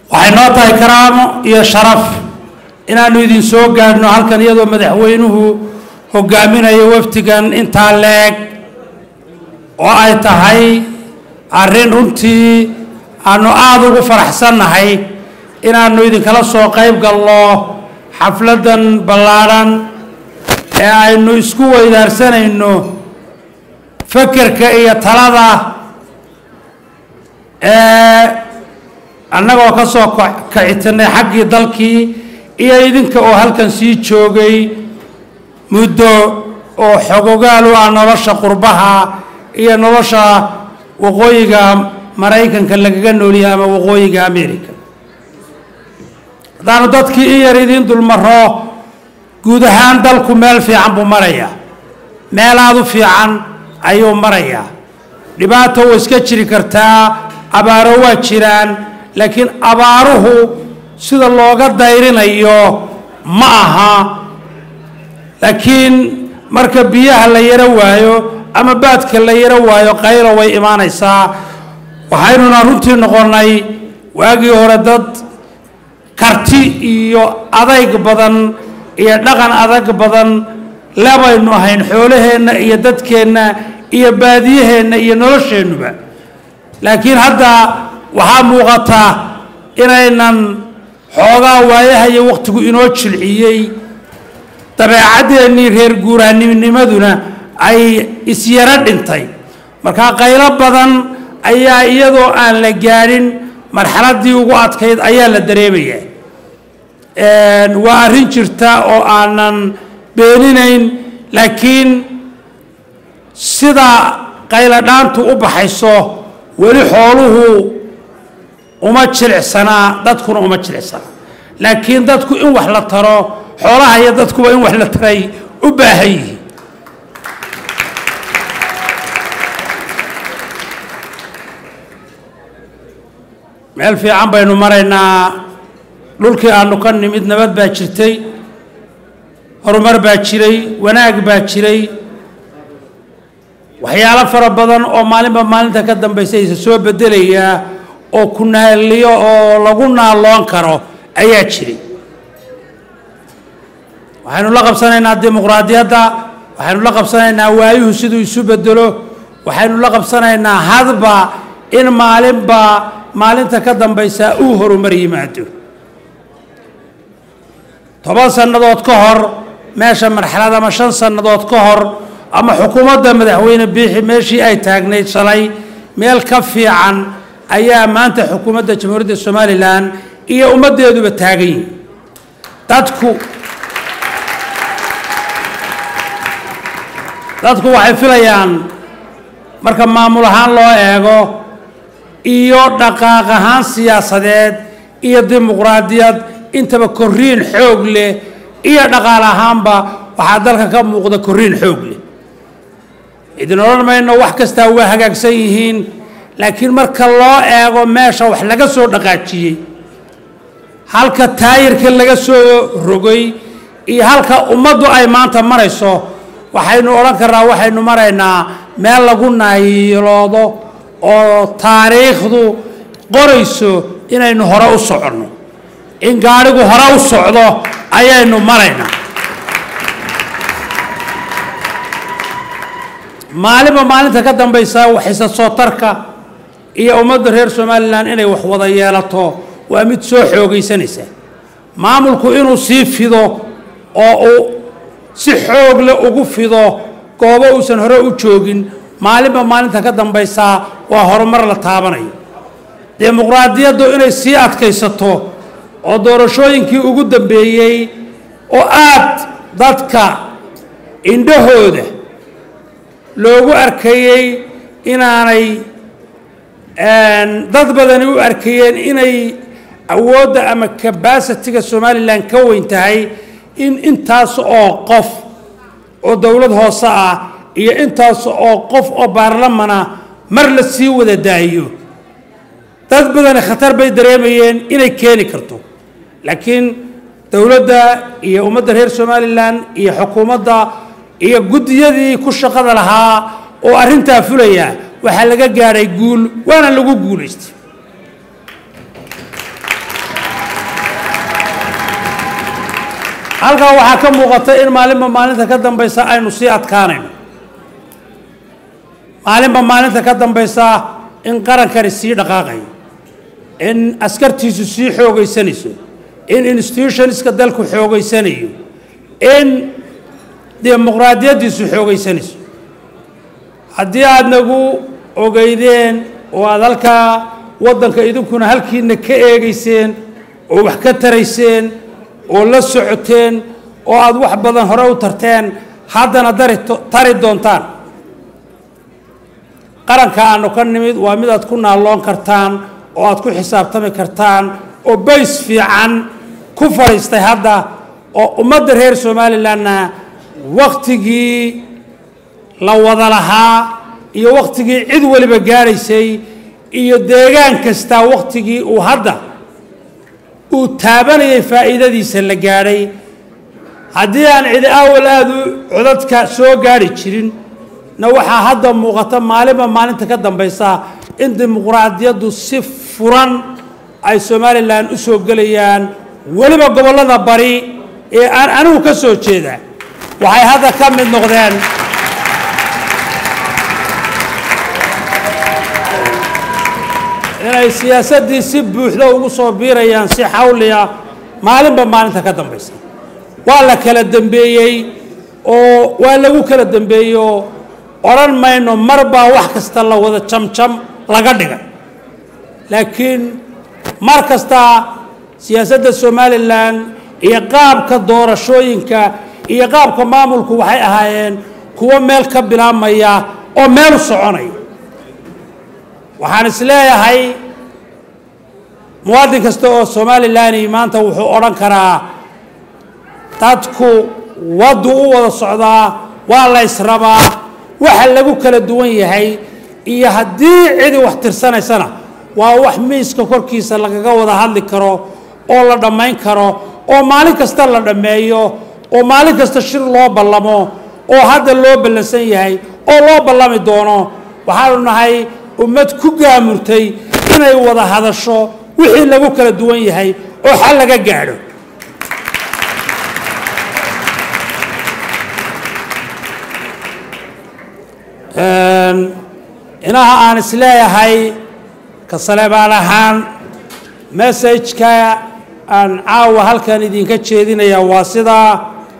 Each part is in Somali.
waxay noo tahay karaamo iyo sharaf inaannu idin soo gaadhno halkan iyadoo madaxweynuhu hogaaminayo wafdigan intaa leeg oo ay tahay arrin runtii aanu aada ugu faraxsannahay inaannu idinkala soo qayb galno xafladdan ballaadhan ee aynu isku weydaarsanayno fekerka iyo talada ee annagoo ka soo kacitinay xaggii dalkii iyo idinka oo halkan sii joogay muddo oo xogogaal u ah nolosha qurbaha iyo nolosha waqooyiga maraykanka lagaga noolyahay ama waqooyiga america haddaanu dadkii in yar idiin dulmaro guud ahaan dalku meel fiican buu marayaa meel aada u fiican ayuu marayaa dhibaato way iska jiri kartaa abaaro waa jiraan laakiin abaaruhu sida looga dayrinayo ma aha laakiin marka biyaha la yaro waayo ama baadka la yaro waayo qaylo way imaanaysaa waxaynuna runtii noqonnay waagii hore dad karti iyo adayg badan iyo dhaqan adag badan lebaynu ahayn xoolaheenna iyo dadkeenna iyo baadiyaheenna iyo nolosheennuba laakiin hadda waxaa muuqata inaynan xoogaa waayahayo wakhtigu inoo jilciyey dabeecadeennii reer guuraanimnimaduna ay isyaro dhintay markaa qaylo badan ayaa iyadoo aan la gaadhin marxaladdii ugu adkayd ayaa la dareemayaa waa arrin jirta oo aanan beeninayn laakiin sida qayladhaantu u baxayso weli xooluhu uma jilicsanaa dadkuna uma jilicsanaa laakiin dadku in wax la taro xoolaha iyo dadkuba in wax la taray u baahan yihiin meel fiican baynu maraynaa dhulkii aanu ka nimid nabad baa jirtay horumar baa jiray wanaag baa jiray waxyaalo fara badan oo maalinba maalinta ka dambaysa isa soo bedelayaa oo ku naaliyo oo lagu naaloon karo ayaa jiray waxaynu la qabsanaynaa dimuqraadiyadda waxaynu la qabsanaynaa waayuhu siduu isu bedelo waxaynu la qabsanaynaa hadba in maalinba maalinta ka dambaysa uu horumar yimaado toban sannadood ka hor meesha marxalad ama shan sannadood ka hor ama xukuumadda madaxweyne biixi meeshii ay taagnayd shalay meel ka fiican ayaa maanta xukuumadda jamhuuriyadda somalilan iyo ummaddeeduba taagan yihin dadku dadku waxay filayaan marka maamul ahaan loo eego iyo dhaqaaq ahaan siyaasadeed iyo dimuqraadiyad intaba korriin xoog leh iyo dhaqaal ahaanba waxaa dalka ka muuqda korriin xoog leh idin odhan mayno wax kastaa waa hagaagsan yihiin laakiin marka loo eego meesha wax laga soo dhaqaajiyey halka taayirka laga soo rogay iyo halka ummaddu ay maanta marayso waxaynu odhan karnaa waxaynu maraynaa meel lagu naayiloodo oo taariikhdu qorayso inaynu hore u soconno in gaadhigu hore u socdo ayaynu maraynaa maalinba maalinta ka dambaysa waxayse soo tarka iyo ummadda reer somalilan inay wax wada yeelato waa mid soo xoogaysanaysa maamulku inuu sii fido oo uu si xoog leh ugu fido goobo uusan hore u joogin maalinba maalinta ka dambaysa waa horumar la taabanayo dimuqraadiyaddu inay sii adkaysato oo doorashooyinkii ugu dambeeyey oo aad dadka indhahooda loogu arkayey inaanay dad badani u arkayeen inay awoodda ama kabasitiga somalilan ka weyn tahay in intaas oo qof oo dowlad hoose ah iyo intaas oo qof oo baarlamana mar la sii wada daayo dad badani khatar bay dareemayeen inay keeni karto laakiin dowladda iyo ummadda reer somalilan iyo xukuumadda iyo guddiyadii ku shaqada lahaa oo arrintaa fulaya waxaa laga gaadhay guul waana lagu guulaystay halkaa waxaa ka muuqata in maalinba maalinta ka dambaysa aynu sii adkaanayno maalinba maalinta ka dambaysa in qarankani sii dhaqaaqayo in askartiisu sii xoogaysanayso in institutionska dalku xoogaysanayo in dimuqraadiyaddiisu xoogaysanayso haddii aada nagu ogeydeen oo aada halkaa waddanka idinkuna halkiina ka eegayseen oo wax ka tarayseen oo la socoteen oo aada wax badan hore u tarteen haddana dari tari doontaan qaranka aanu ka nimid waa mid aad ku naalloon kartaan oo aad ku xisaabtami kartaan oo bays fiican ku fadhiistay hadda oo ummadda reer somalilanna wakhtigii la wada lahaa iyo wakhtigii cid weliba gaadhaysay iyo deegaan kastaa wakhtigii uu hadda uu taabanayay faa'iidadiisa la gaadhay haddii aan cidi awal aada u codadka soo gaadhi jirin na waxaa hadda muuqata maalinba maalinta ka dambaysa in dimuqraadiyaddu si furan ay somalilan u soo gelayaan weliba gobollada bari ee aan anigu ka soo jeeda waxay hadda ka mid noqdeen inay siyaasaddii si buuxda ugu soo biirayaan si xawliya maalinba maalinta ka dambaysa waa la kala dembeeyey oo waa lagu kala dembeeyey oo odhan mayno mar baa wax kasta la wada jamjam laga dhigay laakiin mar kasta siyaasadda somalilan iyo qaabka doorashooyinka iyo qaabka maamulku waxay ahaayeen kuwo meel ka bilaabmaya oo meel u soconaya waxaan is leeyahay muwaadin kasta oo somalilan maanta wuxuu odhan karaa dadku waddu u wada socdaa waa la ysrabaa waxa lagu kala duwan yahay iyo haddii cidi wax tirsanaysana waa wax miiska korkiisa lagaga wada hadli karo oo la dhammayn karo oo maalin kasta la dhammeeyo oo maalin kasta shir loo ballamo oo hadda loo ballansan yahay oo loo ballami doono waxaanu nahay ummad ku gaamurtay inay wada hadasho wixii lagu kala duwan yahay oo xal laga gaadho inaha aan is leeyahay ka saleebaan ahaan messajka aan caawa halkan idinka jeedinaya waa sidaa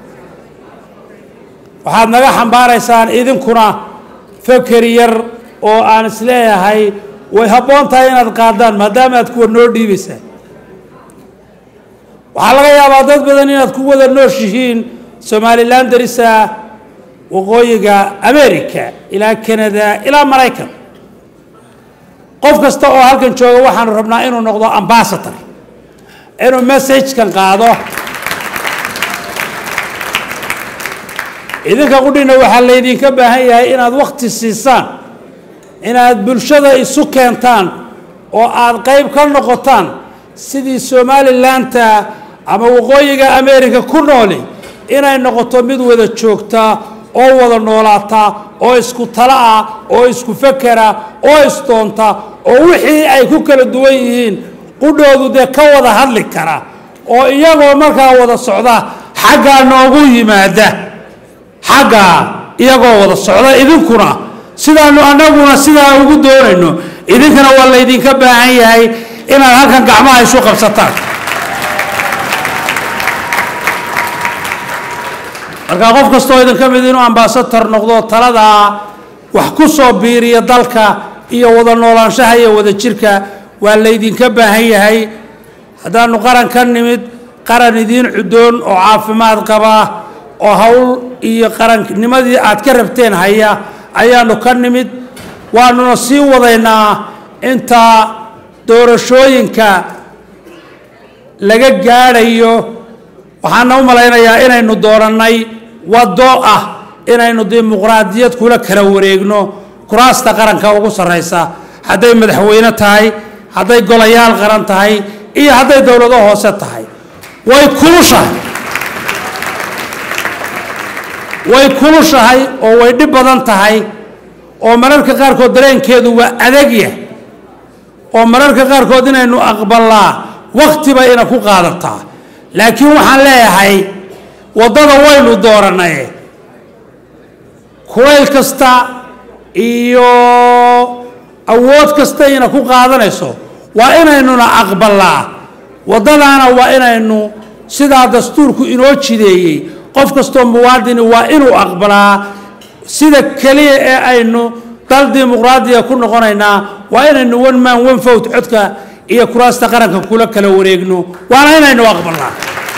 waxaad naga xambaaraysaan idinkuna feker yar oo aan is leeyahay way habboon tahay inaad qaadaan maadaama aad kuwa noo dhiibaysaan waxaa laga yaabaa dad badan inaad ku wada nooshihiin somalilan darisa waqooyiga america ilaa canada ilaa maraykan qof kasta oo halkan jooga waxaanu rabnaa inuu noqdo ambasador inuu messagekan qaado idinka qudhina waxaa laydinka baahan yahay inaad wakhti siisaan inaad bulshada isu keentaan oo aad qayb ka noqotaan sidii somalilanta ama waqooyiga america ku nooli inay noqoto mid wada joogta oo wada noolaata oo isku talo ah oo isku fekera oo isdoonta oo wixii ay ku kala duwan yihiin qudhoodu dee ka wada hadli kara oo iyagoo markaa wada socda xaggaa noogu yimaada xaggaa iyagoo wada socda idinkuna sidaanu annaguna sidaa ugu doonayno idinkana waa laydinka baahan yahay inaad halkan gacmaha isu qabsataan markaa qof kastoo idinka mid inuu ambasador noqdo taladaa wax ku soo biiriya dalka iyo wada noolaanshaha iyo wada jirka waa laydinka baahan yahay haddaanu qaran ka nimid qaran idiin cudoon oo caafimaad qaba oo hawl iyo qarannimadii aad ka rabteen haya ayaanu ka nimid waanuna sii wadaynaa inta doorashooyinka laga gaadhayo waxaana u malaynayaa inaynu doorannay waddo ah inaynu dimuqraadiyad kula kala wareegno kuraasta qaranka ugu sarraysa hadday madaxweyne tahay hadday golayaal qaran tahay iyo hadday dowlado hoose tahay way kulushahay way kulushahay oo way dhib badan tahay oo mararka qaarkood dareenkeedu waa adagya oo mararka qaarkood inaynu aqbalnaa wakhti bay ina ku qaadataa laakiin waxaan leeyahay waddada waynu dooranay kulayl kasta iyo awood kasta ina ku qaadanayso waa inaynuna aqbalaa waddadaana waa inaynu sidaa dastuurku inoo jideeyey qof kastoo muwaadini waa inuu aqbalaa sida keliya ee aynu dal dimuqraadiya ku noqonaynaa waa inaynu one man one vote codka iyo kuraasta qaranka kula kala wareegno waana inaynu aqbalnaa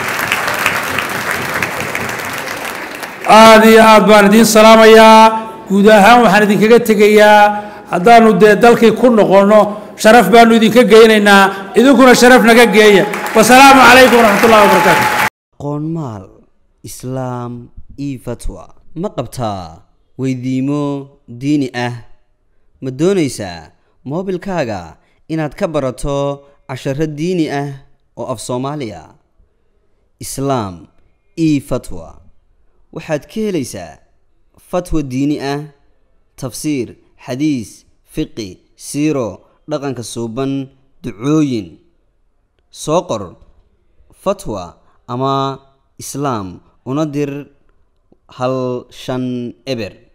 aada iyo aad baan idiin salaamayaa guud ahaan waxaan idinkaga tegayaa haddaanu dee dalkii ku noqonno sharaf baanu idinka geynaynaa idinkuna sharaf naga geeya wasalaamu calaykum waraxmat ullahi wabarakaatu qoonmaal islaam io fatwa ma qabtaa weydiimo diini ah ma doonaysaa moobilkaaga inaad ka barato casharo diini ah oo af soomaaliya islaam io fatwa waxaad ka helaysaa fatwa diini ah tafsiir xadiis fiqi siiro dhaqanka suuban ducooyin soo qor fatwa ama islaam una dir hal shan eber